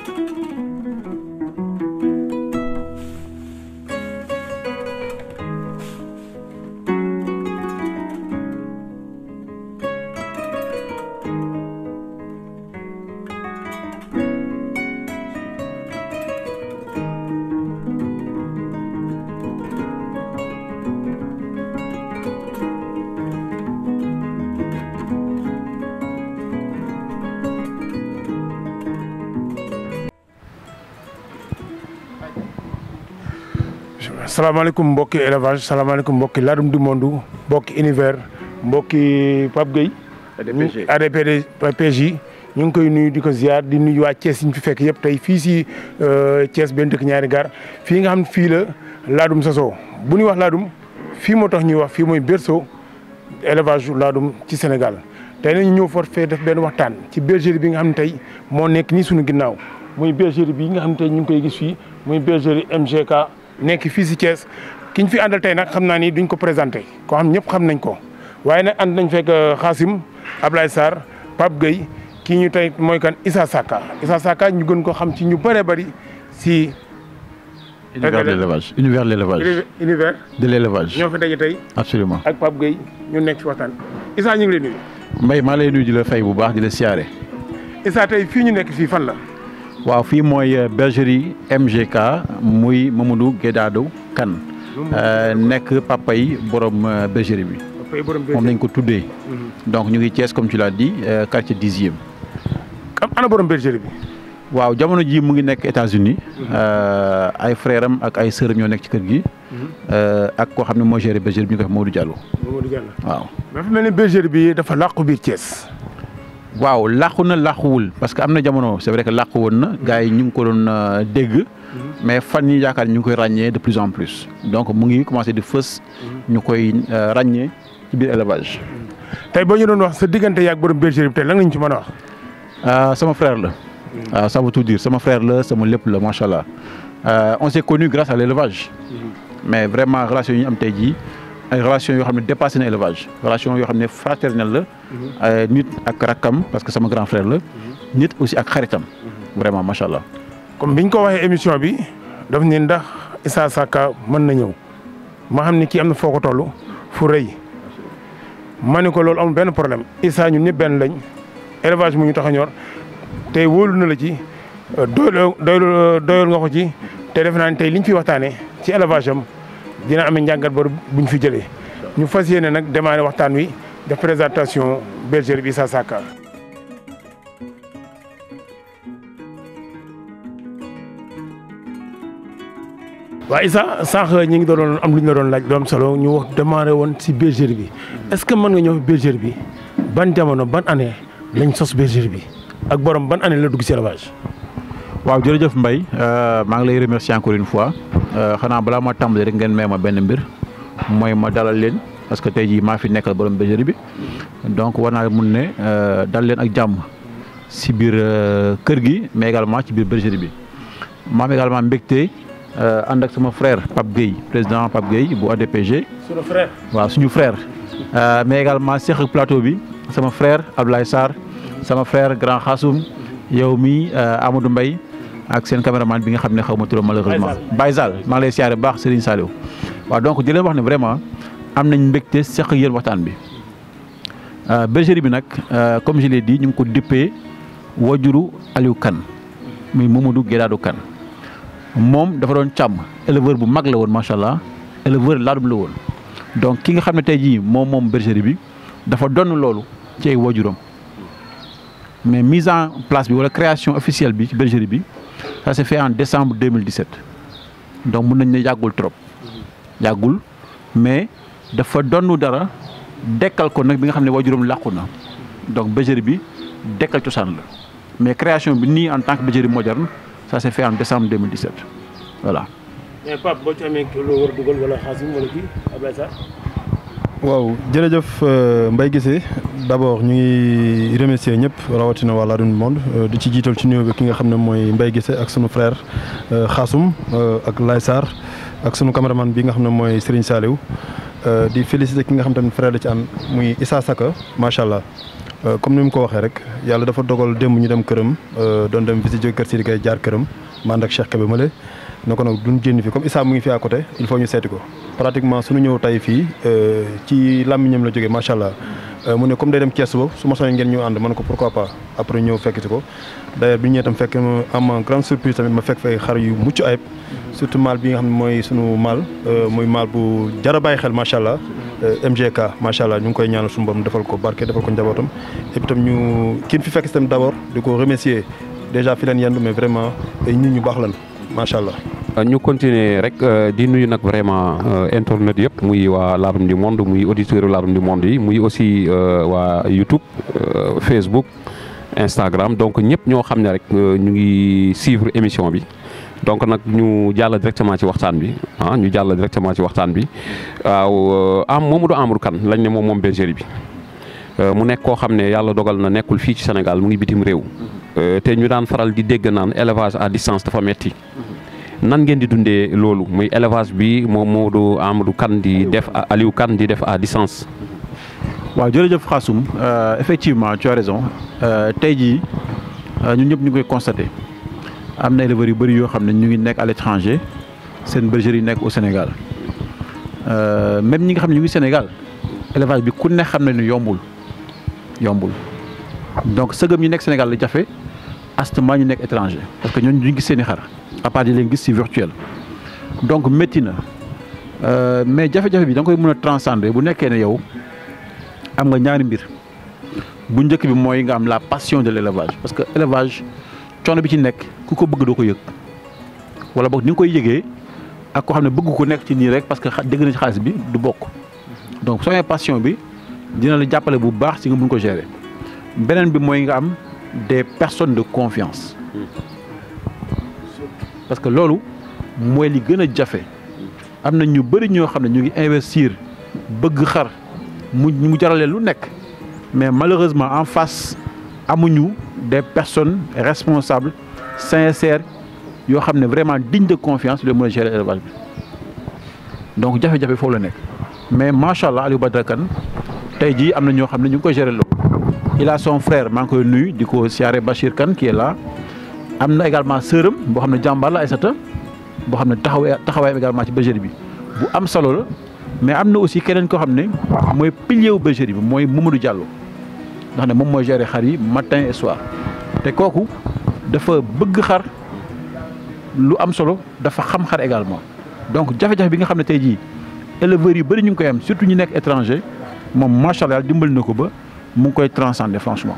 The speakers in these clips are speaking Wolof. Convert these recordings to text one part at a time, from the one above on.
salaamaaleykum mbokki élevage salaamaaleykum mbokki Ladoum du Monde mbokki univers mbokki Pape Gueye. ADPG ADPG PJ ñu ngi koy nuyu di ko ziar di nuyu waa Thiès yi ñu fi fekk yëpp tey fii si Thiès benn dëkk ñaari gaar fii nga xam ne fii la Ladoum sosoo bu ñuy wax Ladoum fii moo tax ñuy wax fii mooy berceau élevage Ladoum ci Sénégal tey nag ñu ñëw fort fee def benn waxtaan ci bergerie bi nga xam ne tey moo nekk nii suñu ginnaaw muy bergerie bi nga xam ne tey ñu ngi koy gis fii muy bergerie MGK. nekk fii si Thiès ki ñu fi àndal tey nag xam naa ni duñ ko présenté koo xam ñëpp xam nañ ko waaye nag ànd nañ fekk Xaasim Ablaye Sarr Pape Gueye kii ñu tey mooy kan Issa Saka Issa Saka ñu gën ko xam ci ñu bëree bëri si. univers de l'élevage univers de l'élevage univers de l'élevage ñoo fi daje tey absolument ak Pape Gueye ñu nekk ci waxtaan Issa ñu ngi lay nuyu. Mbaye maa lay nuyu di la fay bu baax di la siyaare. Issa tey fii ñu nekk fii fan la. waaw fii mooy bergerie MGK muy Mamadou Guédado Kane nekk papa yi borom bergerie bi moom lañ ko tuddee donc ñu ngi Thiès comme tu l'as dit quartier dixième am ana borom bergerie bi waaw jamono ji mu ngi nekk États-Unis ay frère am ak ay sœuram ñoo nekk ci kër gi ak koo xam ne moo géré bergerie bi ñu koy wax Mamadou Diallo Mamadou Diallo waaw dafa mel ni bergerie bi dafa làqu biir Thiès waaw làqu na làquwul parce que am na jamono c'est vrai que làqu woon na gars yi ñu ngi ko doon dégg mais fan yi yaakaar ñu ngi koy ràññee de plus en plus donc mu ngi commencé di fës ñu koy ràññee ci biir élevage. tey boo ñu doon wax sa diggante yaag borom bergerie bi tey lan lañ ci mën a wax. sama frère la. waaw ça veut tout dire sama frère la sama lépp la macha allah on s'est connu grâce à l'élevage mais vraiment relation yi ñu am tey jii. ay relation yoo xam ne dépassé na élevage relation yoo xam ne fraternelle la nit ak rakkam parce que sama grand frère la nit aussi ak xaritam vraiment macha allah. comme biñ ko waxee émission bi daf ni ndax Issa Saka mën na ñëw ma xam ne kii am na foo ko toll fu rëy ma ne ko loolu amul benn problème Issa ñun ñëpp benn lañ élevage mu ñu tax a ñor tey wóolu na la ci doyul doyul doyul nga ko ci te defe naa ne tey liñ fi waxtaanee ci élevage am. dina amee njàngat ba buñ fi jëlee ñu fas yéene nag démarrer waxtaan wi def présentation bergerie bi Issa Saka waaw Issa sànq ñi ngi doon am lu ñu la doon laaj doom solo ñu wax démarrer woon si bergerie bi est-ce que mën nga ñëw bergerie bi ban jamono ban année lañ sos bergerie bi ak borom ban année la dugg si élevage. waaw jërëjëf Mbaye maa ngi lay remercier encore une fois xanaa balaa ma tàmbali rek ngeen may ma benn mbir mooy ma dalal leen parce que tey jii maa fi nekkal borom bergerie bi donc war naa mun ne dal leen ak jàmm si biir kër gi mais également ci biir bergerie bi ma am également mbégte ànd ak sama frère Pape Gueye président Pape Gueye bu ADPG. suñu frère. waaw suñu frère. mais également seq ak plateau bi sama frère Abdoulaye Sarr sama frère grand Khassoum yow mi Amadou Mbaye ak seen caméraman bi nga xam ne xaw ma turam malheureusement Baye Zal maa ngi lay siyaare bu baax Serigne Saliou waaw donc di leen wax ne vraiment am nañ mbégte seq ak yéen waxtaan bi bergerie bi nag comme je l'ai dit ñu ngi ko dippee wajuru Aliou Kane muy Mamadou Guédado Kane moom dafa doon càmm éleveur bu mag la woon macha allah éleveur laadum la woon donc ki nga xam ne tey jii moom moom bergerie bi dafa donn loolu ci ay wajuram mais mise en place bi wala création officielle bi ci bergerie bi ça s'est fait en décembre 2017 donc mun nañ ne yàggul trop yàggul mais dafa donnu dara dekkal ko nag bi nga xam ne wajuram làqu na donc bergerie bi dekkal cosaan la mais création bi nii en tant que bergerie moderne ça s'est fait en décembre 2017 voilà. mais Pape boo ci amee loo war a dugal wala Xaasim wala kii Ablaye Sarr. waaw jërëjëf Mbaye Guissé d'abord ñu ngi remercier ñëpp rawatina waa Ladoum Monde di ci jiital ci nuyoo bi ki nga xam ne mooy Mbaye Guissé ak sunu frère Khassoum ak Laye Sarr ak sunu caméraman bi nga xam ne mooy Serigne Saliou di féliciter ki nga xam tamit frère la ci an muy Issa Saka macha allah comme ni mu ko waxee rek yàlla dafa dogal démb ñu dem këram doon dem visite jóge kër si di koy jaar këram man ak Cheikh Kébé Male ne ko nag duñ génn fi comme Issa mu ngi fi à côté il faut ñu seeti ko pratiquement suñu ñëw tey fii ci làmmiñam la jógee macha allah mu ne comme day dem Thiès ba su ma soññee ngeen ñu ànd man ko pourquoi pas après ñëw fekk si ko d'ailleurs bi ñu ñëwee tam fekk am grande surprise tamit ma fekk fay xar yu mucc ayib surtout maal bi nga xam ne mooy sunu maal muy maal bu jar a bàyyi xel macha allah MGK macha allah ñu ngi koy ñaanal suñu borom defal ko barke defal ko njabootam et puis tam ñu kiin fi fekk si tamit d'abord di ko remercier déjà fi leen yendu mais vraiment ay nit ñu baax lan macha allah. ñu continuer rek di nuyu nag vraiment internet yëpp muy waa Ladoum du Monde muy auditeur Ladoum du Monde yi muy aussi waa YouTube Facebook Instagram donc ñëpp ñoo xam ne rek ñu ngi suivre émission bi donc nag ñu jàll directement ci waxtaan bi ah ñu jàll directement ci waxtaan bi waaw am Mamadou Amadou Kane lañ ne moom moom bergerie bi mu nekk koo xam ne yàlla dogal na nekkul fii ci Sénégal mu ngi bitim réew te ñu daan faral di dégg naan élevage à distance dafa metti nan ngeen di dundee loolu muy élevage bi moom Mamadou Amadou Kane di def Aliou Kane di def à distance. waaw jërëjëf Khassoum effectivement tu as raison tey jii ñun ñëpp ñu ngi koy constaté am na éleveurs yu bëri yoo xam ne ñu ngi nekk à l'étranger seen bergerie yi nekk au Sénégal même ñi nga xam ne ñu ngi Sénégal élevage bi ku ne xam ne ni yombul yombul donc sëgëm ñi nekk Sénégal la jafe astement ñu nekk étranger parce que ñooñu duñ gis seen i xar à part di leen gis ci virtuel donc métti na mais jafe-jafe bi da nga koy mën a transcender bu nekkee ne yow am nga ñaari mbir bu njëkk bi mooy nga am la passion de l'élevage parce que élevage coono bi ci nekk ku ko bëgg doo ko yëg wala boog ni nga koy yëgee ak koo xam ne bëgg ko nekk ci nii rek parce que dégg na ci xaalis bi du bokk donc soo amee passion bi dina la jàppale bu baax ci nga mun ko gérer beneen bi mooy nga am des personnes de confiance parce que loolu mooy li gën a jafe am na ñu bëri ñoo xam ne ñu ngi investir bëgg xar mu mu jaralee lu nekk mais malheureusement en face amuñu des personnes responsables sincères yoo xam ne vraiment digne de confiance lu mën a gérer élevage bi donc jafe-jafe foofu la nekk mais macha allah Aliou Badara Kane tey jii am na ñoo xam ne ñu ngi koy gérer loolu il a son frère maa ngi koy nuyu di ko siyaare Bachir Kane qui est là am na également sœuram boo xam ne jàmbaar la Aïssata boo xam ne taxawaay taxawaayam également ci bergerie bi bu am solo la mais am na aussi keneen koo xam ne mooy pilier wu bergerie bi mooy Mamadou Diallo ndax ne moom mooy gérer xar yi matin et soir te kooku dafa bëgg xar lu am solo dafa xam xar également donc jafe-jafe bi nga xam ne tey jii éleveurs yu bëri ñu ngi koy am surtout ñu nekk étranger moom macha allah dimbali na ko ba mu ngi koy transcender franchement.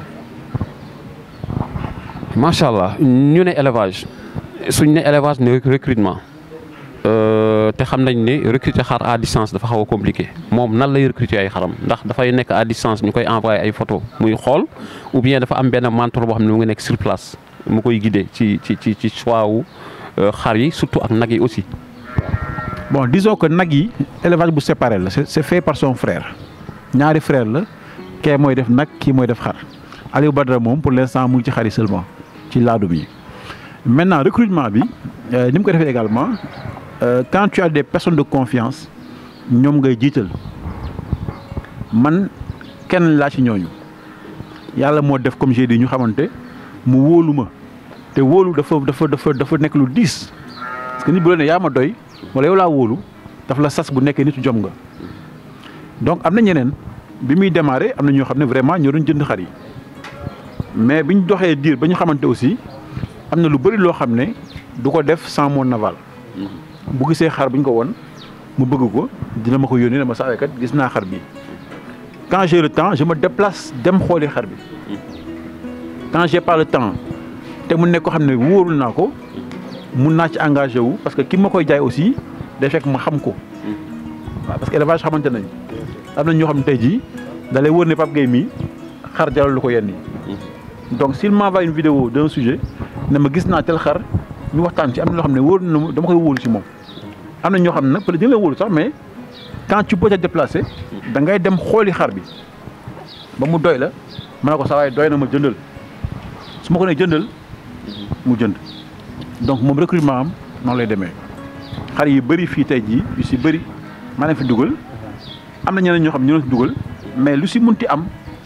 macha allah ñu ne élevage suñ ne élevage ne recrutement te xam nañ ne recruter xar à distance dafa xaw a compliqué moom nan lay recruter ay xaram ndax dafay nekk à distance ñu koy envoyer ay photo muy xool ou bien dafa am benn mentor boo xam ne mu ngi nekk sur place mu koy guider ci ci ci ci choix wu xar yi surtout ak nag yi aussi. bon disons que nag yi élevage bu séparé la c'est fait par son frère ñaari frère la kee mooy def nag kii mooy def xar Aliou Badara moom pour l'instant mu ngi ci xar yi seulement ci laadum yi maintenant recrutement bi ni mu ko defee également quand tu as des personnes de confiance ñoom ngay jiital man kenn laa ci ñooñu yàlla moo def comme j'ai dit ñu xamante mu wóolu ma te wóolu dafa dafa dafa dafa nekk lu diis parce que nit bu la ne yaa ma doy wala yow laa wóolu daf la sas bu nekkee nitu jom nga donc am na ñeneen bi muy démarrer am na ñoo xam ne vraiment ñoo doon jënd xar yi mais bi ñu doxee diir ba ñu xamante aussi am na lu bëri loo xam ne du ko def sans mon aval bu gisee xar bu ñu ko won mu bëgg ko dina ma ko yónnee dama saa kat gis naa xar bi quand j'ai le temps je me déplace dem xooli xar bi quand j'ai pas le temps te mu nekk ko xam ne wóorul naa ko mun naa ci engagé wu parce que ki ma koy jaay aussi day fekk ma xam ko waaw parce que élevage xamante nañ am na ñoo xam ne tey jii da lay wóor ne Pape Gueye mii xar jaral lu ko yenn yi donc s'il m'envoie une vidéo d'un sujet ne ma gis naa tel xar ñu waxtaan ci am na loo xam ne wóor na dama koy wóolu ci moom am na ñoo xam ne nag peut-être dina la wóolu sax mais quand tu peux te déplacer da ngay dem xooli xar bi ba mu doy la ma ne ko saa waay doy na ma jëndal su ma ko nee jëndal mu jënd donc moom recrutement am noonu lay demee xar yi bëri fii tey jii yu si bëri maa leen fi dugal am na ñeneen ñoo xam ne ñoo leen fi dugal mais lu si munti am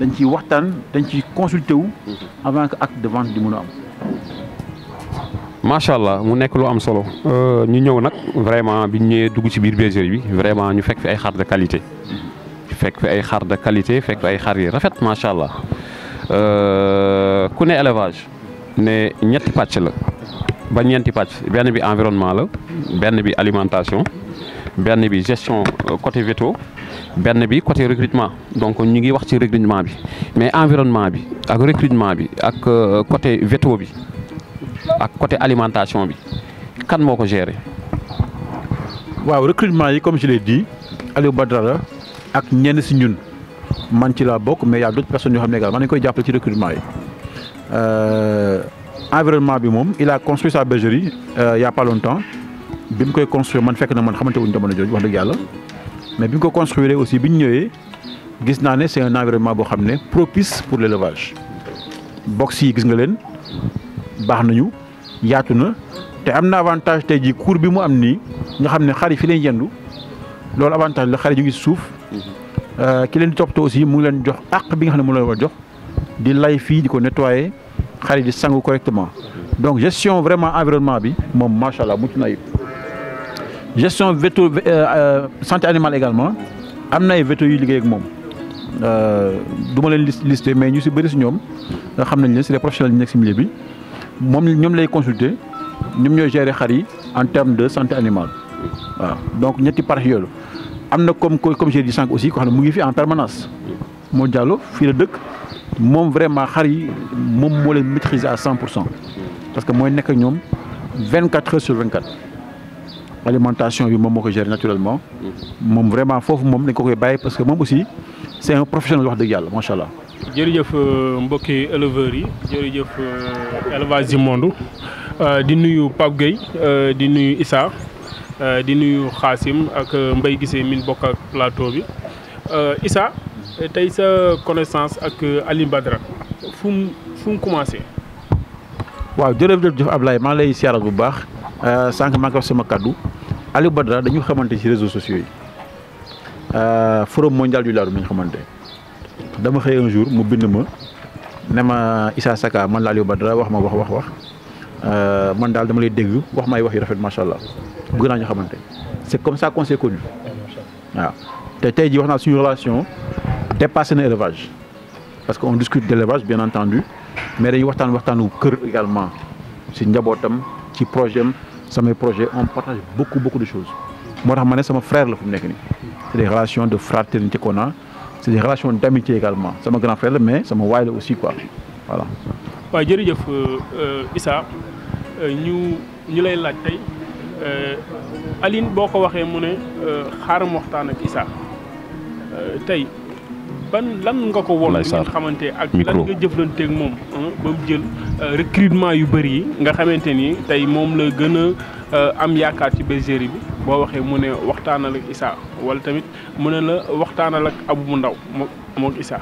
dañ ciy waxtaan dañ ciy consulter wu avant que acte de vente di mën a am. macha allah mu nekk lu am solo ñu ñëw nag vraiment bi ñu ñëwee dugg ci biir bergerie bi vraiment ñu fekk fi ay xar de qualité fekk fi ay xar de qualité fekk fi ay xar yi rafet macha allah ku ne élevage ne ñetti pàcc la ba ñeenti pàcc benn bi environnement la benn bi alimentation benn bi gestion côté veto benn bi côté recrutement donc ñu ngi wax ci recrutement bi mais environnement bi ak recrutement bi ak côté veto bi. ak côté alimentation bi kan moo ko gérer. waaw recrutement yi comme je l'ai dit Aliou Badara ak ñenn si ñun man ci laa bokk mais y a d'autres personnes yoo xam ne également dañu koy jàppale ci recrutement yi environnement bi moom il a construit sa bergerie il y a pas longtemps bi mu koy construire man fekk na man xamante wuñ jamono jooju wax dëgg yàlla mais bi mu ko construire aussi bi ñu ñëwee gis naa ne c'est un environnement boo xam ne propice pour l'élevage box yi gis nga leen. baax nañu yaatu na te am na avantage tey jii cour bi mu am nii nga xam ne xar yi fi leen yendu loolu avantage la xar yi ñu ngi suuf ki leen di toppatoo aussi mu ngi leen jox àq bi nga xam ne mu leen war jox di lay fii di ko nettoyer xar yi di sangu correctement donc gestion vraiment environnement bi moom macha allah mucc na ayib gestion véto santé animale également am na ay véto yu liggéey ak moom du ma leen lister mais ñu si bëri si ñoom nga xam nañ leen c'est des professionnels ñu nekk si milieu bi. moom ñoom lay consulter ñoom ñooy gérer xar yi en termes de santé animale waaw donc ñetti parties yooyu am na comme comme j'ai dit sànq aussi ko xam ne mu ngi fi en permanence moo jàllo fii la dëkk moom vraiment xar yi moom moo leen maîtriser à cent pour cent parce que mooy nekk ak ñoom vingt quatre heures sur vingt quatre alimentation bi moom moo ko gérer naturellement moom vraiment foofu moom dañ ko koy bàyyi parce que moom aussi c'est un professionnel wax dëgg yàlla macha allah. jërëjëf mbokki éleveurs yi jërëjëf élevage du monde di nuyu Pape Gueye di nuyu Issa di nuyu Xaasim ak Mbaye Guissé min bokk ak plateau bi Issa tey sa connaissance ak Aliou Badara fu mu fu mu commencé. waaw jërëjëf Ablaye maa lay siyaaral bu baax sànq maa ngi wax sama kaddu Aliou Badara dañu xamante ci réseaux sociaux yi forum mondial du laadum ñu xamante. dama xëy un jour mu bind ma ne ma Issa Saka man la Aliou Badara wax ma wax wax wax man daal dama lay dégg wax ma ay wax yu rafet macha allah bëgg naa ñu xamante c'est comme ça qu'on s'est connu waaw te tey jii wax naa suñu relation dépassé na élevage parce que on discute d'élevage bien entendu mais dañuy waxtaan waxtaanu kër également ci njabootam ci projet am samay projet on partage beaucoup beaucoup de choses moo tax ma ne sama frère la fu mu nekk nii c'est des relations de fraternité qu'on a c'est des relations d'amitié également sama grand frère la mais sama waay la aussi quoi voilà. waaw jërëjëf Issa ñu ñu lay laaj tey Aline boo ko waxee mu ne xaaral ma waxtaan ak Issa tey ban lan nga ko won bi ngeen xamante ak lan nga jëflanteeg moom ba mu jël recrutement yu bëri yi nga xamante ni tey moom la gën a am yaakaar ci bergerie bi boo waxee mu ne waxtaanal ak Issa wala tamit mu ne la waxtaanal ak Abu mu ndaw moo moog Issa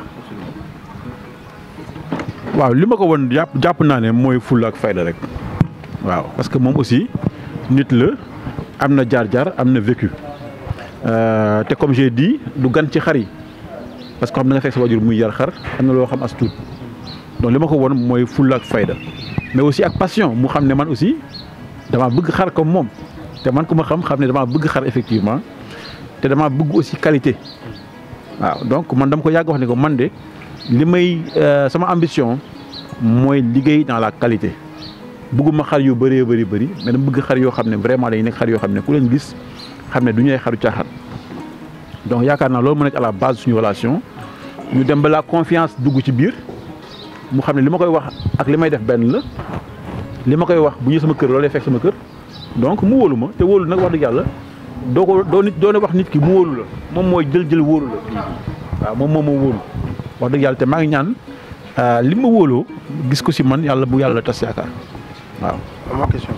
waaw li ma ko won jàpp jàpp naa ne mooy fulla ak fayda rek waaw parce que moom aussi nit la am na jaar-jaar am na vécu te comme j'ai dit du gan ci xar yi parce que xam na nga fekk sa wajur muy yar xar am na loo xam as tuut donc li ma ko won mooy fulla ak fayda mais aussi ak passion mu xam ne man aussi damaa bëgg xar comme moom te man ku ma xam xam ne damaa bëgg xar effectivement te damaa bëgg aussi qualité waaw donc man dama ko yàgg wax ne ko man de li may sama ambition mooy liggéey dans la qualité bëgguma xar yu bëree bëri bëri mais dama bëgg xar yoo xam ne vraiment dañuy nekk xar yoo xam ne ku leen gis xam ne du ñu ay xaru caaxaan donc yaakaar naa loolu mu nekk à la base suñu relation ñu dem ba la confiance dugg ci biir mu xam ne li ma koy wax ak li may def benn la li ma koy wax bu ñu sama kër loolu lay fekk sama kër donc mu wóolu ma te wóolu nag wax dëgg yàlla doo ko doo nit doo ne wax nit ki mu wóolu la moom mooy jël jël wóolu la waaw moom moom moo wóolu wax dëgg yàlla te maa ngi ñaan li ma wóoloo gis ko si man yàlla bu yàlla tas yaakaar waaw. am question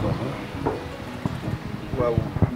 waaw.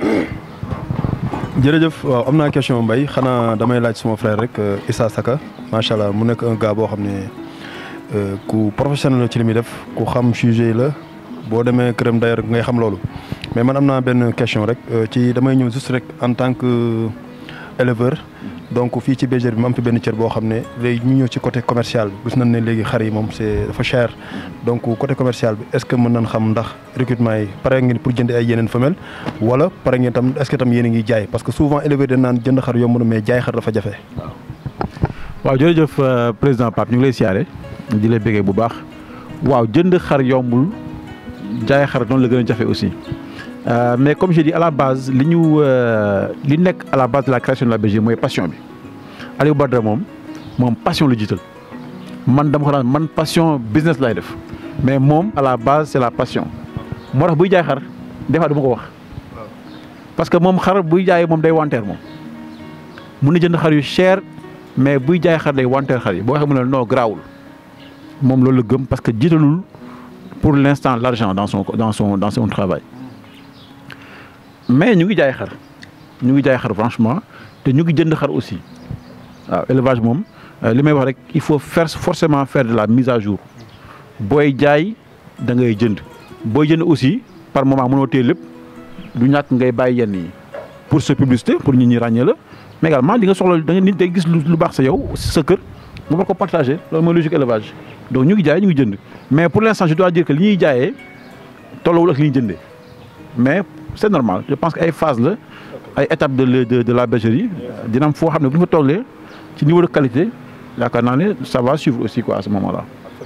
jërëjëf waaw am naa question Mbaye xanaa damay laaj suma frère rek Issa Saka macha allah mu nekk un gars boo xam ne ku professionnel la ci li muy def ku xam sujet la boo demee këram d'ailleurs ngay xam loolu mais man am naa benn question rek ci damay ñëw juste rek en tant que éleveur donc fii ci bergerie bi mu am fi benn cër boo xam ne léegi ñu ñëw ci côté commercial bi gis nañ ne léegi xar yi moom c'est dafa cher donc côté commercial bi est-ce que mën nañ xam ndax recrutement yi pare ngeen pour jënd ay yeneen femelles wala pare ngeen tam est-ce que tam yéen a ngi jaay parce que souvent éleveur dañ naan jënd xar yomb na mais jaay xar dafa jafe. waaw jërëjëf président Pape ñu ngi lay siyaare di lay béggee bu baax waaw jënd xar yombul jaay xar noonu la gën a jafe aussi Euh, mais comme je dis à la base li ñu li nekk à la base de la création de la bergerie mooy passion bi Aliou Badara moom moom passion la jiital man dama ko naan man passion business lay def mais moom à la base c'est la passion moo tax buy jaay xar des fois du ma ko wax parce que moom xar buy jaay moom day wanteer moom mun na jënd xar yu cher mais buy jaay xar day wanteer xar yi boo waxee mu ne non garaawul moom loolu la gëm parce que jiitalul pour l'instant l'argent dans son dans son dans son travail mais ñu ngi jaay xar ñu ngi jaay xar franchement te ñu ngi jënd xar aussi waaw élevage moom li may wax rek il faut faire forcément faire de la mise à jour booy jaay da ngay jënd booy jënd aussi par moment mënoo téye lépp du ñàkk ngay bàyyi yenn yi pour sa publicité pour nit ñi ràññee la mais également di nga soxla da nga nit day gis lu baax sa yow sa kër nga war ko partager loolu mooy logique élevage donc ñu ngi jaay ñu ngi jënd mais pour l'instant je dois dire que li ñuy jaayee tolluwul ak li ñuy jëndee mais c'est normal je pense que ay phase la ay étapes de de de la bergerie dina am foo xam ne bu ñu fa tollee ci niveau de qualité yaakaar naa ne ça va suivre aussi quoi à ce moment là.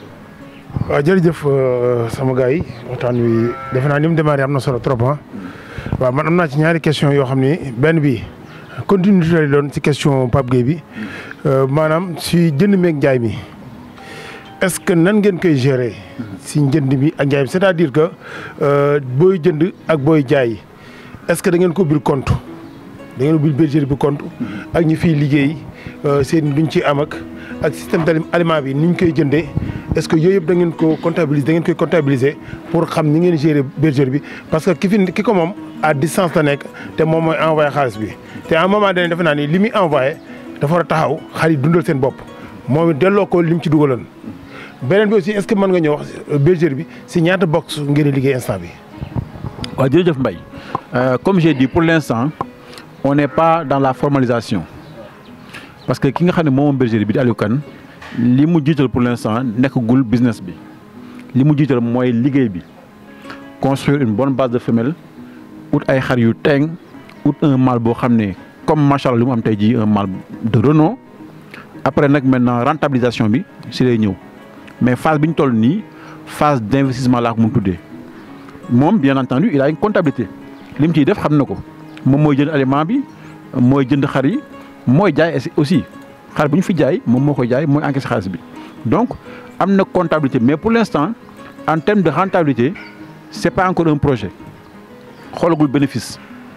waaw jërëjëf sama gars yi waxtaan wi defe naa ni mu démarré am na solo trop ah waaw man am naa ci ñaari question yoo xam ni benn bi continuité lay doon ci question Pape Gueye bi maanaam si jënd meeg jaay mi est-ce que nan ngeen koy gérer si njënd mi ak jaay mi c'est-à-dire que booy jënd ak booy jaay est-ce que da ngeen ko ubbil compte da ngeen ubbil bergerie bi compte ak ñi fiy liggéey seen duñ ci am ak ak système d'aliment bi ni ñu koy jëndee est-ce que yooyu yëpp da ngeen ko comptabiliser da ngeen koy comptabiliser pour xam ni ngeen gérer bergerie bi parce que ki fi ki ko moom à distance la nekk te moom mooy envoyé xaalis bi te à un moment donné defe naa ni li muy envoyé dafa war a taxaw xar yi dundal seen bopp moom it delloo ko li mu ci dugaloon. beneen bi aussi est-ce que mën nga ñëw wax bergerie bi si ñaata box ngeen di liggéey instant bi. waaw jërëjëf Mbaye comme j'ai dit pour l'instant on n'est pas dans la formalisation parce que ki nga xam ne moom bergerie bi di Aliou Kane li mu jiital pour l'instant nekkagul business bi li mu jiital mooy liggéey bi construire une bonne base de femelles ut ay xar yu teeng ut un mâle boo xam ne comme macha allah li mu am tey jii un mâle de renom après nag maintenant rentabilisation bi si lay ñëw. mais phase bi ñu toll nii phase d'investissement laa ko mun tuddee moom bien entendu il a une comptabilité li mu ciy def xam na ko moom mooy jënd aliment bi mooy jënd xar yi mooy jaay aussi xar bu ñu fi jaay moom moo koy jaay mooy encaisser xaalis bi donc am na comptabilité mais pour l'instant en termes de rentabilité c'est pas encore un projet xoolagul bénéfice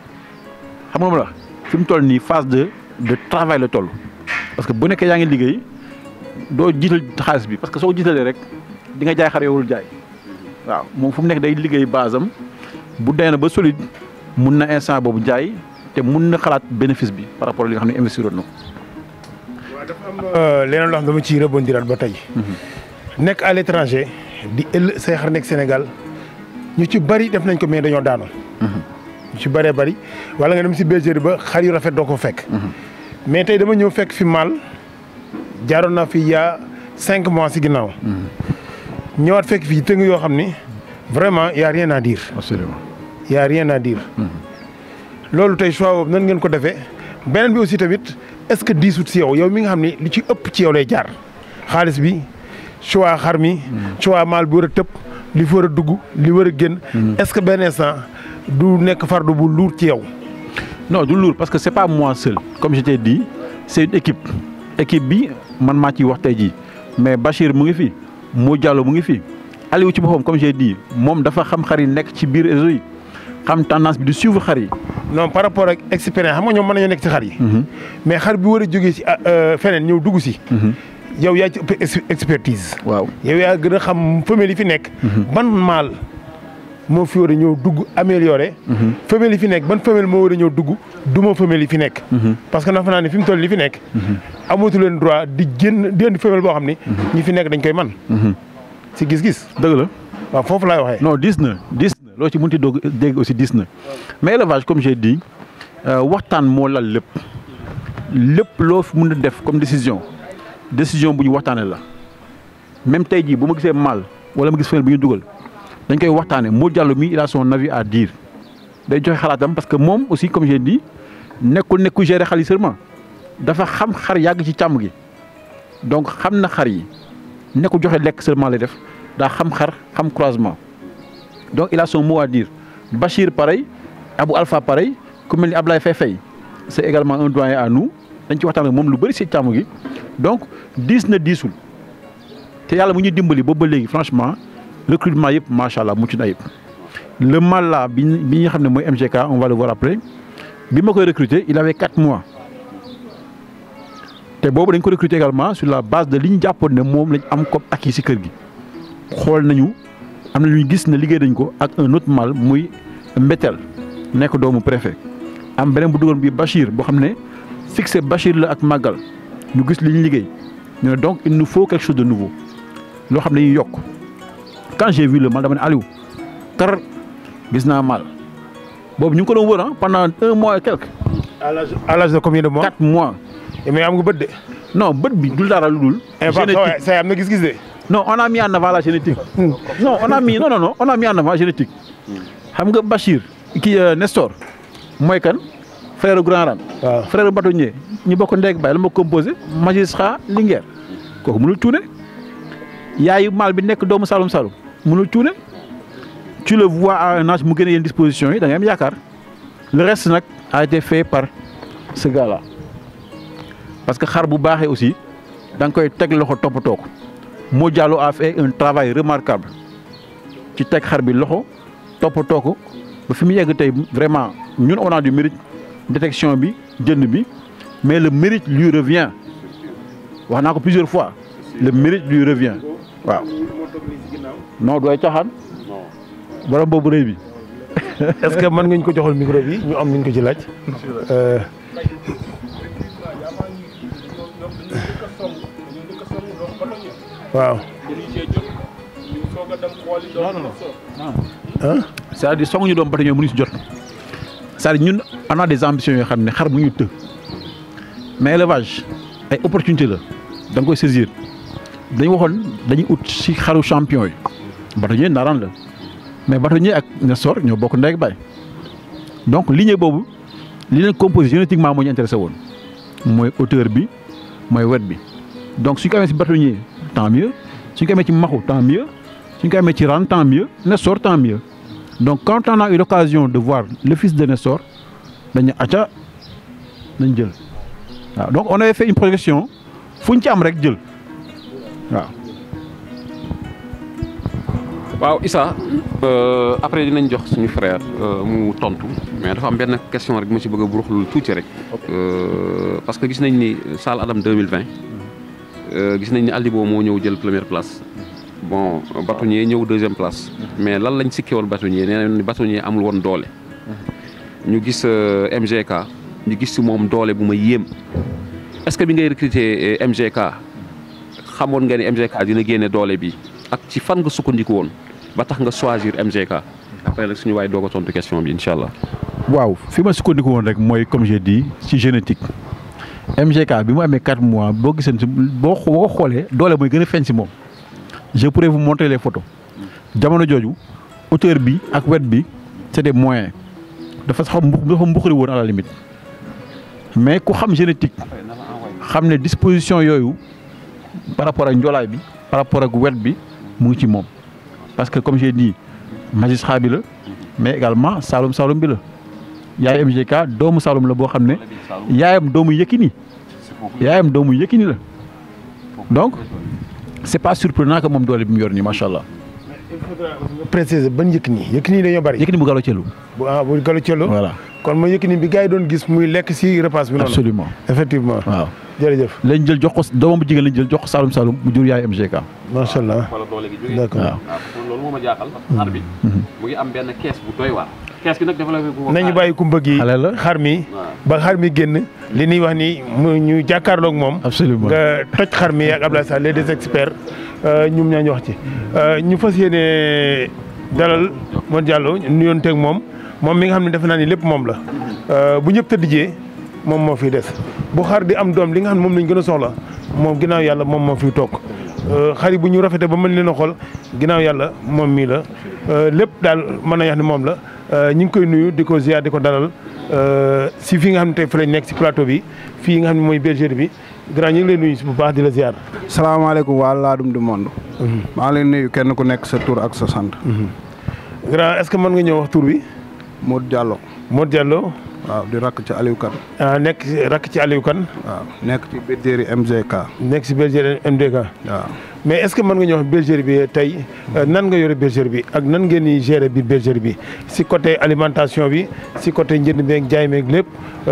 xam nga ma la fi mu toll nii phase de de travail la toll parce que bu nekkee yaa ngi liggéey. doo jiital xaalis bi parce que soo jiitalee rek di nga jaay xar yowul jaay waaw moom fu mu nekk day liggéey base am bu dee na ba solide mun na instant boobu jaay te mun na xalaat bénéfice bi par rapport li nga xam ne investir na ko. waaw dafa am leneen loo xam dama ciy rebondiraat ba tey. nekk à l'étranger di ëll say xar nekk Sénégal ñu ci bari def nañ ko mais dañoo daanu. ñu ci bëree bari wala nga dem si bergerie ba xar yu rafet doo ko fekk. mais tey dama ñëw fekk fi mal. jaaroon naa fi yaa cinq mois si ginnaaw. ñëwaat fekk fii tëng yoo xam ni vraiment y a rien à dire. absolument y a rien à dire. loolu tey choix boobu nan ngeen ko defee beneen bi aussi tamit est-ce que diisut si yow yow mi nga xam ni li ci ëpp ci yow lay jaar xaalis bi choix xar mi. choix maal bi war a tëb li fi war a dugg li war a génn. est-ce que benn instant du nekk fardu bu lourd ci yow. non du lourd parce que c'est pas moi seul comme je t'ai dit c'est une équipe. équipe bi man maa ciy wax tey jii mais Bachir mu ngi fi Mo Diallo mu ngi fi Aliou ci boppam comme j'ai dit moom dafa xam xar yi nekk ci biir réseau yi xam tendance bi di suivre xar yi. non par rapport ak expérience xam nga ñoom mën nañoo nekk ci xar yi. mais xar bi war a jógee ci feneen ñëw dugg si. yow yaa ci ëpp expertise. waaw yow yaa gën a xam femelle yi fi nekk. ban mâle moo fi war a ñëw dugg amélioré. femelle yi fi nekk ban femelle moo war a ñëw dugg duma femelle yi fi nekk. parce que nafa naa ne fi mu toll li fi nekk. amatu leen droit di génn di indi femelle boo xam ni. ñi fi nekk dañ koy man si gis-gis. dëgg la. waaw foofu laay waxee. non dis na dis na loo ci mënti doog dégg aussi dis na mais élevage comme j'ai dit waxtaan moo lal lépp lépp loo fi mun a def comme décision décision bu ñu waxtaanee la même tey jii bu ma gisee mal wala ma gis feneen bu ñu dugal dañ koy waxtaanee Modou Diallo mi il a son avis à dire day joxe xalaatam parce que moom aussi comme j'ai dit nekkul nekkul gérer xar yi seulement dafa xam xar yàgg ci càmm gi donc xam na xar yi nekkul joxe lekk seulement lay def daa xam xar xam croisement donc il a son mot à dire Bachir pareil Abou Alpha pareil ku mel ni Ablaye Faye Faye c'est également un doyen à nous dañ ci waxtaan ak moom lu bëri si càmm gi donc diis na diisul te yàlla mu ñuy dimbali boobu ba léegi franchement recrutement yëpp macha allah mucc na yëpp le mal là bi bi nga xam ne mooy MGK on va le voir après bi ma koy recruter il avait quatre mois te boobu dañ ko recruter également sur la base de li ñu jàppoon ne moom lañ am comme acquis si kër gi xool nañu am na lu ñu gis ne liggéey nañ ko ak un autre mal muy Mbetel nekk doomu préfet am beneen bu dugal bi Bachir boo xam ne fixé Bachir la ak Magal ñu gis li ñu liggéey ñu ne donc il nous faut quelque chose de nouveau loo xam ne dañuy yokk quand j'ai vu le mal dama ne Aliou kar gis naa mal boobu ñu ngi ko doon wër ah pendant un mois et quelque. à l'âge à l'âge de combien de mois. quatre mois. mais am nga bët de. non bët bi dul dara lu dul. génétique say am na gis-gis de. non on a mis en avant la génétique. non on a mis non non non on a mis en avant génétique. xam nga Bachir kii Nestor mooy kan frère Grand Ran. waaw frère bâtonnier ñu bokk ndeeg bay la ma composé magistrat Linguère kooku mënul cuune yaayu maal bi nekk doomu Saloum Saloum mënul cuune tu le vois à un âge mu gën a yenn disposition yi da ngay am yaakaar le reste nag a été fait par ce gars là parce que xar bu baaxee aussi da nga koy teg loxo toppatoo ko Modou Diallo a fait un travail remarquable ci teg xar bi loxo toppatoo ko ba fi mu yegg tey vraiment ñun on a du mérite détection bi jënd bi mais le mérite lui revient wax naa ko plusieurs fois le mérite lui revient waaw non dooy caaxaan borom boobu rëy bi est-ce que mën nga ñu ko joxal micro bi ñu am ñu ko ci laaj. waaw. c'est-à-dire song ñu doom bata ñoo mënuñ si jot c'est-à-dire ñun on a des ambitions yoo xam ne xar bu ñu të mais élevage ay opportunité la da nga koy saisir dañu waxoon dañuy ut si xaru champion yi bâtonnier naaraan la mais bâtonnier ak Nestor ñoo bokk ndey ak baay donc lignée boobu li leen composé génétiquement moo ñu intéressé woon mooy hauteur bi mooy wet bi donc suñ ko amee si bâtonnier tant mieux suñ ko amee ci maxu tant mieux suñ ko amee ci ran tant mieux Nestor tant mieux donc quand on a eu l'occasion de voir le fils de Nestor dañu acca nañ jël waaw donc on avait fait une projection fu ñu ci am rek jël waaw. waaw Issa après dinañ jox suñu frère mu tontu mais dafa am benn question rek ma ci bëgg a buruxlu tuuti rek. parce que gis nañ ni Salle Adam 2020 gis nañ ni Aldibo moo ñëw jël première place. bon bâtonnier ñëw deuxième place. mais lan lañ sikkee woon bâtonnier nee nañ bâtonnier amul woon doole. ñu gis MGK ñu gis si moom doole bu ma yéem est-ce que bi ngay recruter MGK xamoon nga ni MGK dina génne doole bi ak ci fan nga sukkandiku woon ba tax nga choisir MGK après nag suñu waay doog a tontu question bi incha allah. waaw fi ma sukkandiku woon rek mooy comme j'ai dit ci génétique MGK bi mu amee 4 mois boo gisee si boo ko xoolee doole mooy gën a feeñ si moom. je pourrais vous montrer les photos jamono jooju hauteur bi ak wet bi c'est des moyens dafa sax dafa mbuxari woon à la limite mais ku xam génétique xam ne disposition yooyu par rapport ak njoolaay bi par rapport ak wet bi mu ngi ci moom parce que comme j'ai dit magistrat bi la mais également Saloum Saloum bi la yaay MGK doomu Saloum la boo xam ne yaayam doomu Yékini yaayam doomu Yékini la donc c'est pas surprenant que moom doole bi mu yor nii macha allah. il faudra nga préciser ban Yékini Yékini dañoo bari. Yékini bu galo cellu bu ah bu galo cello. voilà kon mooy Yékini bi gars yi doon gis muy lekk si repas bi noonu. absolument effectivement waaw. jërëjëf lañ jël jox ko doomam bu jigéen lañ jël jox ko Saloum Saloum mu jur yaay MGK. macha allah wala doole gi jógee. d'accord waaw. loolu moo ma jaaxal. xar bi. mu ngi am benn kees bu doy waar. kees gi nag développé bu nañu bàyyi kumba gi Xale la. xar mi ba xar mi génn li ñuy wax ni mu ñu jàkkaarloog moom. absolument nga toj xar mi ak Abdoulaye Sall les deux experts ñum ñaa ñu wax ci ñu fas yéene dalal Modou Diallo nuyoon teeg moom moom mi nga xam ne defe naa ni lépp moom la bu ñëpp tëddjee moom moo fiy des bu xar di am doom li nga xam ne moom lañ gën a soxla moom ginnaaw yàlla moom moo fi toog xar yi bu ñu rafetee ba mën leen a xool ginnaaw yàlla moom mii la lépp daal mën na wax ne moom la ñu ngi koy nuyu di ko ziar di ko dalal si fii nga xam ne tey fa lañ nekk si plateau bi fii nga xam ne mooy bergerie bi grand ñu ngi lay nuyu si bu baax di la ziar. salaamaaleykum waa Ladoum du monde. maa ngi leen nuyu kenn ku nekk sa tur ak sa sant. grand est-ce que mën nga ñëw wax tur bi. Modou Diallo. Modou Diallo. waaw di rakk ci Aliou Kane. ah nekk rakk ci Aliou Kane. waaw nekk ci bergerie MGK. nekk si bergerie MDK. waaw mais est-ce que mën nga ñëw wax bergerie bi tey nan nga yore bergerie bi ak nan ngeen di gérer biir bergerie bi si côté alimentation bi si côté njënd beeg jaay meeg lépp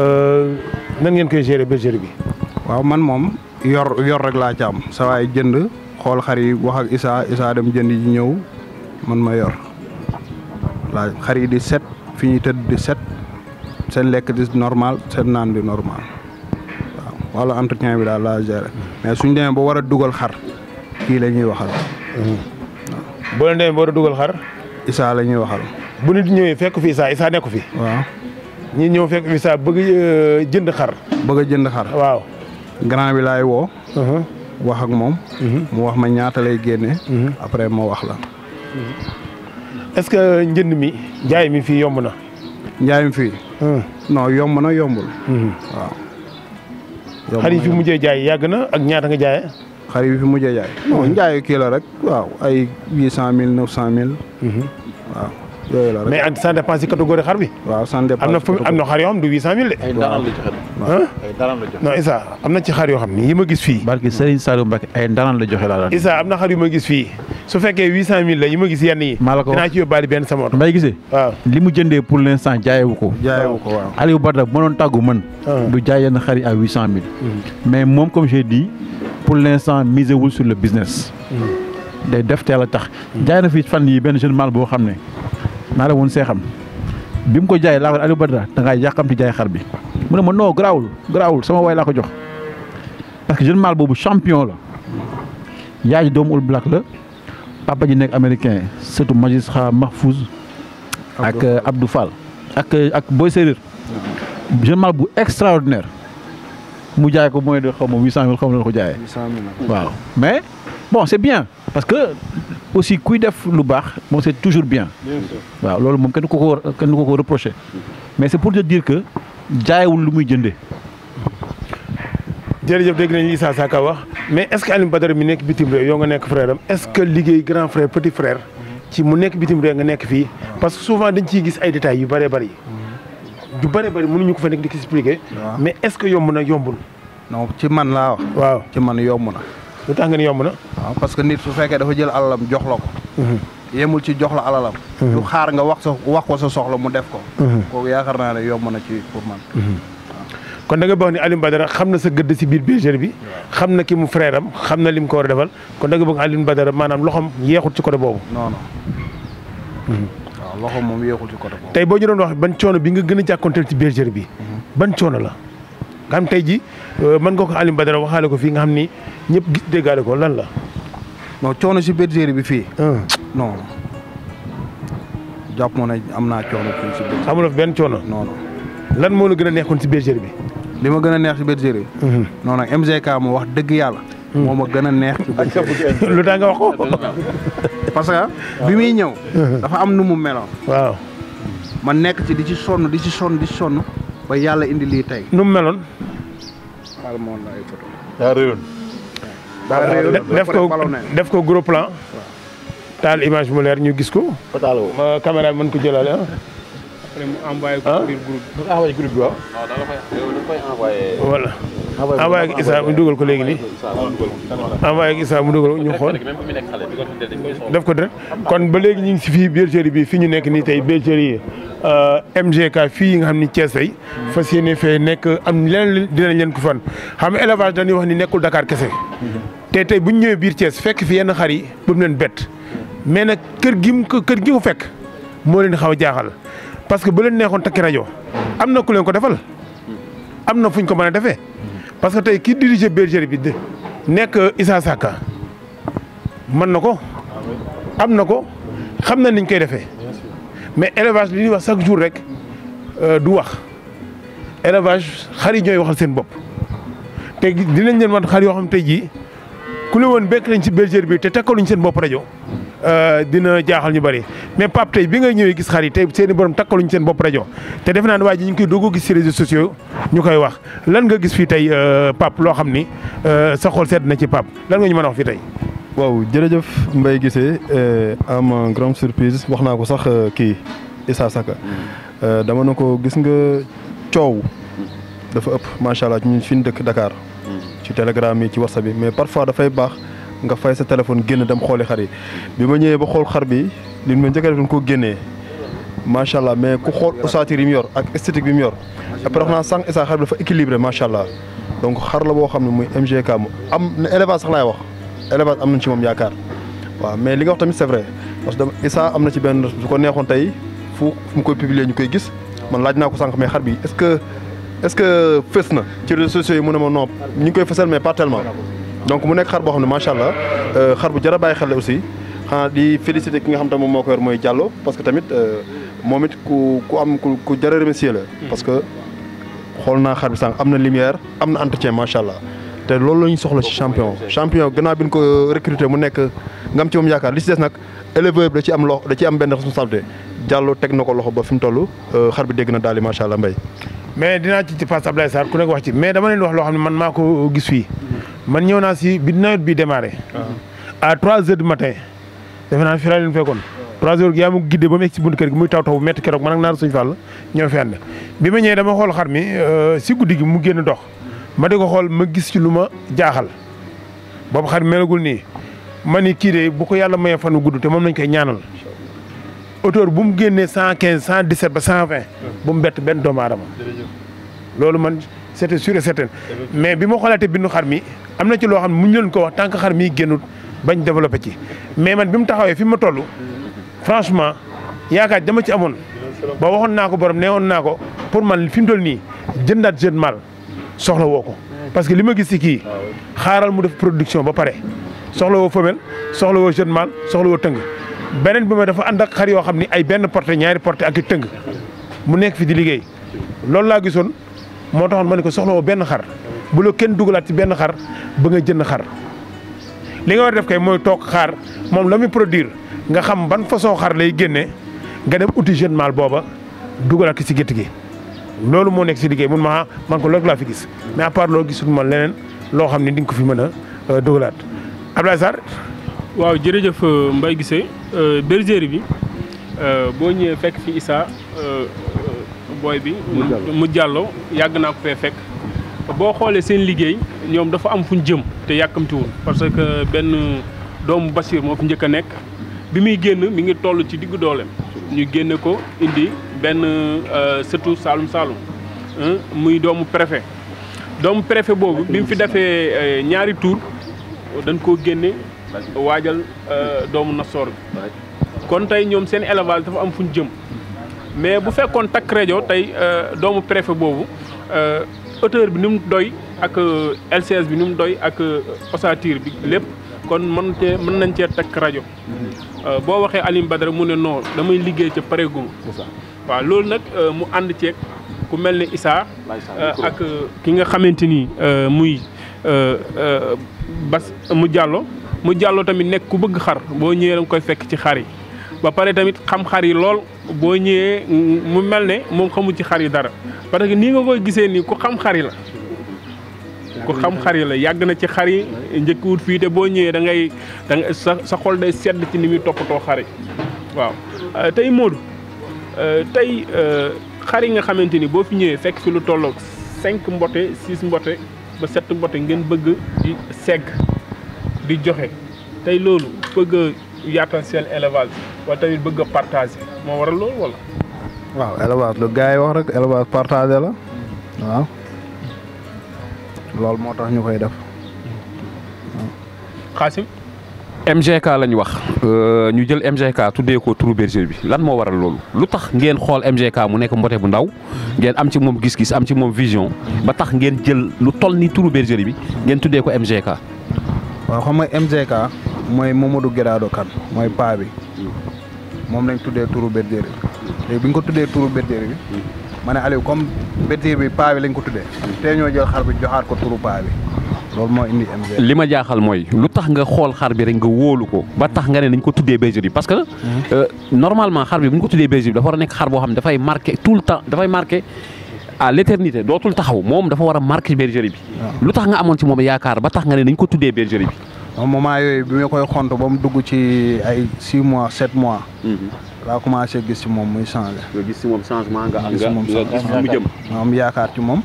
nan ngeen koy gérer bergerie bi. waaw man moom yor yor rek laa ci am sa waay jënd xool xar yi wax ak Issa Issa dem jënd ji ñëw man ma yor laa xar yi di set fi ñuy tëdd di set seen lekk di normal seen naan di normal waaw wala entretien bi daal laa gérer mais suñ demee ba war a dugal xar kii la ñuy waxal boo leen demee ba war a dugal xar Issa la ñuy waxal bu nit ñëwee fekk fi Issa Issa nekku fi waaw ñi ñëw fekk fi Issa bëgg euh, jënd xar bëgg a jënd xar waaw. grand bi laay woo Uh-huh. wax ak moom mu wax ma ñaata lay génne après ma wax la est-ce que njënd mi jaay mi fii yomb na. njaay mi fii Hmm. non yomb na yombul waaw yomb xar yi na fi yombul. mujjee jaay yàgg na ak ñaata nga jaayee. xar yi fi mujjee jaay non njaayu kii la rek waaw ay huit cent mille neuf cent mille waaw yooyu la rek mais ça dépend si catégorie xar bi. waaw sans dépense am na fu am na xar yoo xam du 800000 de. ay ndaanaan la joxe ah ay ndaanaan la joxe. non Issa am na ci xar yoo xam ni yi ma gis fii. barke Serigne Saliou Mbacke ay ndaanaan la joxe laa daan. Issa am na xar yu ma gis fii su fekkee 800000 la yi ma gis yenn yi. maa la ko wax dinaa ci yóbbaale benn sama oto. Mbaye gisee. waaw li mu jëndee pour l'instant jaayewu ko. jaayewu ko waaw Aliou Badara bu ma doon tàggu man. Ah. du jaay yenn xar yi à huit cent mille. mais moom comme j'ai dit pour l'instant misé wul sur le business. day def teel a tax. jaay na fi fan yi benn jeune mâle boo xam ne naa la woon see xam bi mu ko jaay laa ko Aliou Badara da ngaa yàqamti jaay xar bi mu ne ma non garaawul garaawul sama waay laa ko jox parce que jeune mâle boobu champion la yaay ji doomu All Black la papa ji nekk américain surtout magistrat Mahfouz ak euh, Abdou Fall ak euh, ak Boy Séréer jeune mâle bu extraordinaire mu jaay ko mooy de xaw ma huit cent mille xaw ma la ko jaayee huit cent mille waaw mais bon c'est bien parce que aussi kuy def lu baax moom c'est toujours bien waaw loolu moom kenn du ko ko war- kenn du ko ko reprocher mais c'est pour te dire que jaayewul lu muy jëndee jërëjëf dégg nañu Issa Saka wax mais est-ce que Alioune Badara mi nekk bitim réew yow nga nekk frère am est-ce que liggéey grand frère petit frère ci mu nekk bitim réew nga nekk fii parce que souvent dañ ciy gis ay détails yu bëree bëri yu bëree bëri mënuñu ko fa nekk di ko expliquer waaw. mais est-ce que yomb na yombul non ci man laa wax waaw ci man yomb na lu tax nga ne yomb na waaw parce que nit su fekkee dafa jël alalam jox la ko yemul ci jox la alalam du xaar nga wax sa wax ko sa soxla mu def ko kooku yaakaar naa ne yomb na ci pour man kon da nga bëgg ni Alioune Badara xam na sa gëdd si biir bergerie bi xam na ki mu frère am xam na lim ko war a defal kon da nga bëgg Alioune Badara maanaam loxoom yeexut ci côté boobu non non waaw loxo moom yéexul ci côté boobu tey boo ñu doon wax ban coono bi nga gën a jàkkoonteel ci bergerie bi ban coono la nga xam tey ji mën nga ko Alioune Badara waxaale ko fii nga xam ni ñëpp gis déggaale ko lan la non coono si bergerie bi fii ah non jàpp moo ne am naa coono fii si bergerie amuloo fi benn coono non non lan moo la gën a neexoon ci bergerie bi li ma gën a neex si bergerie bi non nag MGK mu wax dëgg yàlla moo ma gën a neex ci bergerie bi lu tax nga wax ko parce que bi muy ñëw dafa am nu mu meloon waaw ma nekk ci di ci sonn di ci sonn di ci sonn ba yàlla indi lii tey nu mu meloon xaaral ma woon la ay photo daa réewoon def ko def ko gros plan taal image bu mu leer ñu gis ko ma caméra bi mën ko jëlale ah après mu envoyé ko Ah. biir groupe nga envoyé groupe bi waaw voilà envoyé ak Issa mu dugal ko léegi nii envoyé ak Issa mu dugal ko ñu xool def ko direct kon ba léegi ñu ngi si fii bergerie bi fi ñu nekk nii tey bergerie MGK fii nga xam ni Thiès tey fas yéene fee nekk am leneen dinañ leen ko fan xam nga élevage dañuy wax ni nekkul Dakar kese te tey bu ñu ñëwee biir Thiès fekk fi yenn xar yi bu mu leen bett mais nag kër gi mu ko kër gi mu fekk moo leen xaw a jaaxal parce que bu leen neexoon takki rajo am na ku leen ko defal am na fuñ ko mën a defee parce que tey kii dirige bergerie bi de nekk Issa Saka mën na ko am na ko xam na niñ koy defee mais élevage li ñuy wax chaque jour rek euh, du wax élevage xar yi ñooy waxal seen bopp te dinañ leen wan xar yoo xam tey jii ku la woon bekk nañ ci bergerie bi te takkaluñ seen bopp rajo dina jaaxal ñu bari mais Pape tey bi nga ñëwee gis xar yi tey seen i borom takkaluñ seen bopp rajo te defe naa ne waa ji ñu ngi koy doog a gis ci réseaux sociaux ñu koy wax lan nga gis fii tey Pape loo xam ni sa xol sedd na ci Pape lan nga ñu mën a wax fii tey. waaw jërëjëf Mbaye Guissé am grande surprise wax naa ko sax kii Issa Saka dama ne ko gis nga coow dafa ëpp macha allah ñun fi ñu dëkk Dakar. ci telegram yi ci whatsapp bi mais parfois dafay baax nga fay sa téléphone génn dem xooli xar yi bi ma ñëwee ba xool xar bi li ma njëkk a def dañ koo génnee macha allah mais ku xool ossature yi mu yor ak esthétique bi mu yor après wax naa sànq Issa xar bi dafa équilibré macha allah donc xar la boo xam ne muy MGK mu am na élevage sax laay wax élevage am nañ ci moom yaakaar waaw mais li nga wax tamit c'est vrai parce que Issa am na ci benn su ko neexoon tey fu fu mu koy publier ñu koy gis man laaj naa ko sànq mais xar bi est-ce que est-ce que fës na ci réseaux sociaux yi mu ne ma non ñu ngi koy fësal mais pas tellement donc mu nekk xar boo xam ne macha allah xar bu jar a bàyyi xel la aussi xanaa di féliciter ki nga xam te moom moo ko yor mooy Diallo parce que tamit moom it ku ku am ku ku jar a remercier la. parce que xool naa xar bi sànq am na lumière am na entretien macha allah te loolu la ñu soxla ci champion. champion gannaaw bi ñu ko recruter mu nekk nga am ci moom yaakaar li ci des nag éleveur bi da ci am loxo da ci am benn responsabilité Diallo teg na ko loxo ba fi mu toll xar bi dégg na daal di macha allah mbay. mais dinaa ci ci passe Ablaye Sarr ku nekk wax ci mais dama leen wax loo xam ne man maa ko gis fii man ñëw naa si bi nawet bi démarré. à 3 heures du matin. defe naa fi laa leen fekkoon. 3 heures yaa ma giddee ba mu egg si buntu kër gi muy taw taw bu métti keroog man ak naar suñu fàll ñoo fi ànd bi ma ñëwee dama xool xar mi si guddi gi mu génn dox ma di ko xool ma gis ci lu ma jaaxal boobu xar melagul nii ma ni kii de bu ko yàlla mayee fan wu gudd te moom lañ koy ñaanal. auteur bu mu génnee cent quinze cent dix sept ba cent vingt bu mu bett benn doomu aadama loolu man c' était sûr et certain mais bi ma xoolaatee bindu xar mi am na ci loo xam ne mu ñu leen ko wax tant que xar mi génnut bañ développé ci mais man bi mu taxawee fi ma toll franchement yaakaar dama ci amoon ba waxoon naa ko borom nee woon naa ko pour man fi mu toll nii jëndaat jeune mal soxla woo ko parce que li ma gis ci kii xaaral mu def production ba pare soxla woo femelle soxla woo jeune mal soxla woo tëng beneen bi ma dafa ànd ak xar yoo xam ni ay benn porté ñaari porté ak i tëng mu nekk fi di liggéey loolu laa gisoon moo taxoon ma ne ko soxla woo benn xar bu la kenn dugalaat ci benn xar ba nga jënd xar li nga war a def kay mooy toog xaar moom la muy produire nga xam ban façon xar lay génne nga dem uti jeune mal booba dugalaat ko ci gétt gi loolu moo nekk ci liggéey mun ma man ko loolu laa fi gis mais à part loolu gisul ma leneen loo xam ne di nga ko fi mën a dugalaat Abdoulaye Sarr waaw jërëjëf Mbaye Guissé bergerie bi boo ñëwee fekk fi Issa booy bi mu jàlloo yàgg naa ko fee fekk boo xoolee seen liggéey ñoom dafa am fu ñu jëm te yàkkamtiwul parce que benn doomu Bachir moo fi njëkk a nekk bi muy génn mi ngi toll ci diggu dooleem ñu génne ko indi benn sëtu Saalum Saalum muy doomu préfet doomu préfet boobu bi mu fi defee ñaari tour dañ koo génne waajal doomu nasoor bi kon tey ñoom seen élevage dafa am fu ñu jëm mais bu fekkoon takk rajo tey doomu préfet boobu hauteur bi ni mu doy ak LCS bi ni mu doy ak ossature bi lépp kon mën cee mën nañ cee takk rajo boo waxee Alioune Badara mu ne non damay liggéey ca pareegum waaw loolu nag mu ànd ceeg ku mel ne Issa ak ki nga xamante ni muy bas mu jàllo mu jàllo tamit nekk ku bëgg xar boo ñëwee da nga koy fekk ci xar yi ba pare tamit xam xar yi lool boo ñëwee mu mel ne moom xamul ci xar yi dara parce que nii nga koy gisee nii ku xam xar yi la ku xam xar yi la yàgg na ci xar yi njëkk wut fii te boo ñëwee da ngay da nga sa sa xol day sedd ci ni muy toppatoo xar yi waaw tey Modou tey xar yi nga xamante ni boo fi ñëwee fekk fi lu tolloog cinq mbote six mbote ba sept mbote ngeen bëgg di segg di joxe tey loolu bëgg a yaatal seen élevage wala tamit bëgg a partager moo waral loolu wala. waaw élevage lu gars yi wax rek élevage partagé la waaw loolu moo tax ñu koy def. Xaasim. MGK lañ wax ñu jël MGK tuddee ko turu bergerie bi lan moo waral loolu lu tax ngeen xool MGK mu nekk mbote bu ndaw ngeen am ci moom gis-gis am ci moom vision ba tax ngeen jël lu toll ni turu bergerie bi ngeen tuddee ko MGK. waaw xam nga MGK mooy Mamadou Guirado Kane mooy paa bi moom lañ tuddee turu bergerie bi léegi bi ñu ko tuddee turu bergerie bi ma ne Aliou comme bétiir bi paa bi lañ ko tuddee te ñoo jël xar bi joxaat ko turu paa bi loolu moo indi MG. li ma jaaxal mooy lu tax nga xool xar bi rek nga wóolu ko ba tax nga ne nañ ko tuddee bergerie parce que euh, normalement xar bi bu ñu ko tuddee bergerie dafa war a nekk xar boo xam ne dafay marqué tout le temps dafay marqué à l'éternité dootul taxaw moom dafa war a marqué bergerie bi lu tax nga amoon ci moom yaakaar ba tax nga ne nañ ko tuddee bergerie bi moom moment yooyu bi ma koy xont ba mu dugg ci ay 6 mois 7 mois laa commencé gis ci moom muy changé. nga gis si moom changement nga gis moom nga mu jëm ma am yaakaar ci moom.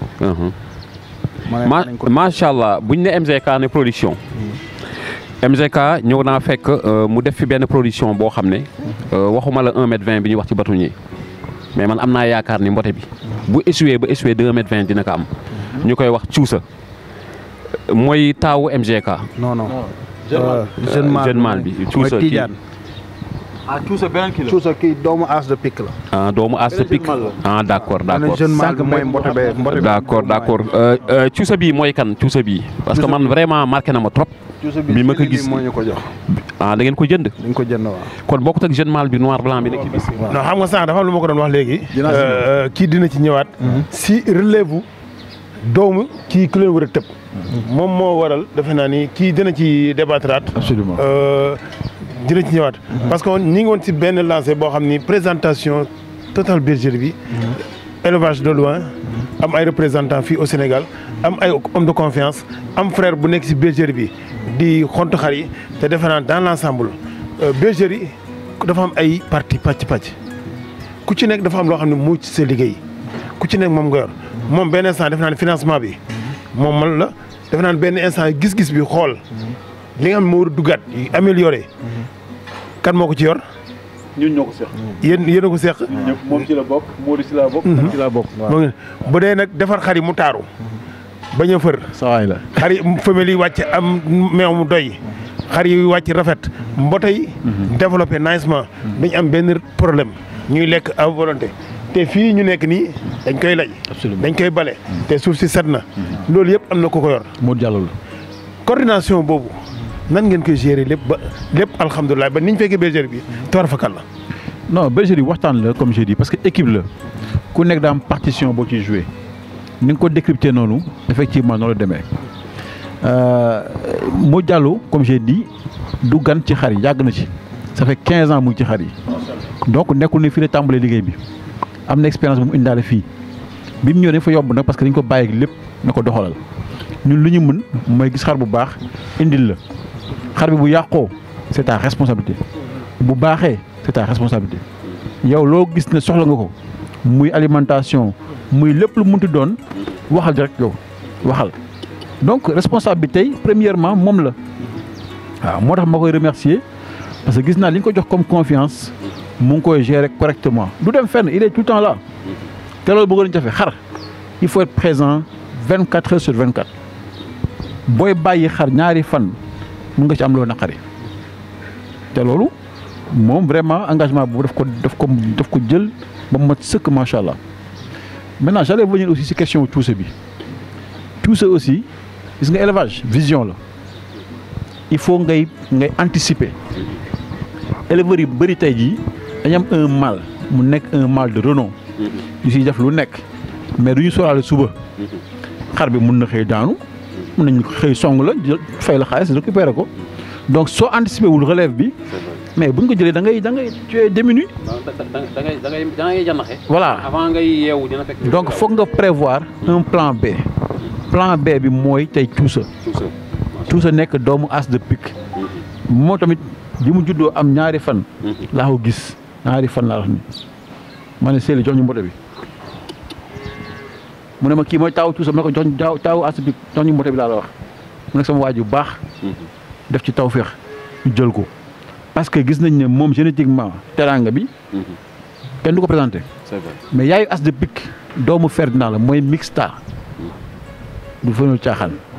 ma ne ma nañ ko macha allah buñ ne MGK ne production MGK ñëw naa fekk euh, mu def fi benn production boo xam ne euh, waxuma la 1 mètre 20 bi ñuy wax ci bâtonnier mais man am naa yaakaar ni mbote bi bu échoué ba échoué 2 mètre 20 dina ko am ñu koy wax cuusa mooy taawu MGK non non. jeune mâle jeune mâle bi mooy cuusa kii Tidiane. ah tuusa beneen kii la. Cuusa kii doomu as de pique la. ah doomu as Beneen pic jeune mâle ah d' accord d' ma ne accord jeune mâle bi Sànq mooy mbay mbote bee mbote d' accord d' accord Euh, euh, cuusa bii mooy kan cuusa bii parce que man vraiment marqué na ma trop Cuusa bi ma ko Sidi gis moo ñu ko jox. ah da ngeen ko jënd dañ ko jënd waaw. kon bokkut ak jeune mâle bi noir blanc bi nekk ci bis non xam nga sànq dafa am lu ma ko doon wax léegi. Dinaa si ñëw. Euh, kii dina ci ñëwaat. si relève doomu kii ku leen war a tëb. moom moo waral defe naa ni kii dina ci débattraat. absolument Euh, dina ci ñëwaat. parce que ñi ngi woon ci benn lancé boo xam ni présentation Total Bergerie bi. élevage de loin. am ay représentants fii au Sénégal. am ay homme de confiance. am frère bu nekk ci bergerie bi. di xontu xar yi te defe naa dans l' ensemble. euh, bergerie dafa am ay parti pàcc pàcc. ku ci nekk dafa am loo xam ne moo ci sa liggéey. ku ci nekk moom nga yor. moom benn instant defe naa ne financement bi. moom man la defe naa ne benn instant gis-gis bi xool. li nga xam ne moo war a duggaat amélioré. kan moo ko ci yor. ñun ñoo ko seq. yéen yéen a ko seq. ñëpp moom ci la bokk Modou ci la bokk. man ci la bokk. moo ngi bu dee nag defar xar yi mu taaru. bañ a fër. sawaay la. xar yi femelle yi wàcc am meew mu doy. xar yi wàcc rafet. mbote yi. développé nicement. dañ am benn problème. ñuy lekk à volonté. te fii ñu nekk nii dañ koy lay. Absolument. dañ koy bale. te suuf si set na. loolu yëpp am na ku ko yor. Modou Diallo la. coordination boobu nan ngeen koy gérer lépp ba lépp alhamdulilah ba ni ñu fekkee bergerie bi toor fakal la. non bergerie waxtaan la comme j'ai dit parce que équipe la ku nekk daa am partition boo ciy joué ni nga ko décrypté noonu effectivement noonu la demee Modou Diallo comme j'ai dit du gan ci xar yi yàgg na ci ça fait 15 ans mu ngi ci xar yi donc nekkul ne fii la tàmbalee liggéey bi am na expérience bu mu indaale fii bi mu ñëwee dañ fa yomb nag parce que dañ ko bàyyi ak lépp na ko doxalal ñun lu ñu mën mooy gis xar bu baax indil la xar bi bu yàqoo c'est ta responsabilité bu baaxee c'est ta responsabilité yow loo gis ne soxla nga ko muy alimentation muy lépp lu munti doon waxal rek yow waxal donc responsabilité yi premièrement moom la waaw moo tax ma koy remercier parce que gis naa li ñu ko jox comme confiance mu ngi koy gérer correctement du dem fenn il est tout le temps là te loolu bëggoon nañu jafe xar il faut être présent vingt quatre heures sur vingt quatre booy bàyyi xar ñaari fan mun nga ci am loo naqari te loolu moom vraiment engagement boobu daf ko daf ko daf ko jël ba mu mat sëkk macha allah maintenant j'allais venir aussi ci question wu tuuse bi tuuse aussi gis nga élevage vision la il faut ngay ngay anticiper éleveurs yi bëri tey jii dañu am un mal mu nekk un mal de renom ñu siy def lu nekk mais du ñu sóoraale suba xar bi mun na xëy daanu mun nañu xëy song la jël fay la xaalis récupérer ko donc soo anticiper wul relève bi mais buñ ko jëlee da ngay da ngay tu es démuni da ngay da ngay da ngay janaxe voilà avant ngay yeewu dina fekk donc foog nga prévoir un plan B plan B bi mooy tey tuusa tuusa nekk doomu as de pique moo tamit bi mu juddoo am ñaari fan laa ko gis ñaari fan laa wax ni ma ne Sely jox ñu mbote bi mu ne ma kii mooy taawu tuusa ma ne ko jox ñu taawu taawu as de pique jox ñu mbote bi laa la wax mu nekk sama waaj bu baax def ci tawféex ñu jël ko parce que gis nañ ne moom génétiquement teraanga bi kenn du ko présenté c'est vrai mais yaayu as de pique doomu Ferdinand la mooy mixta du fënul caaxaan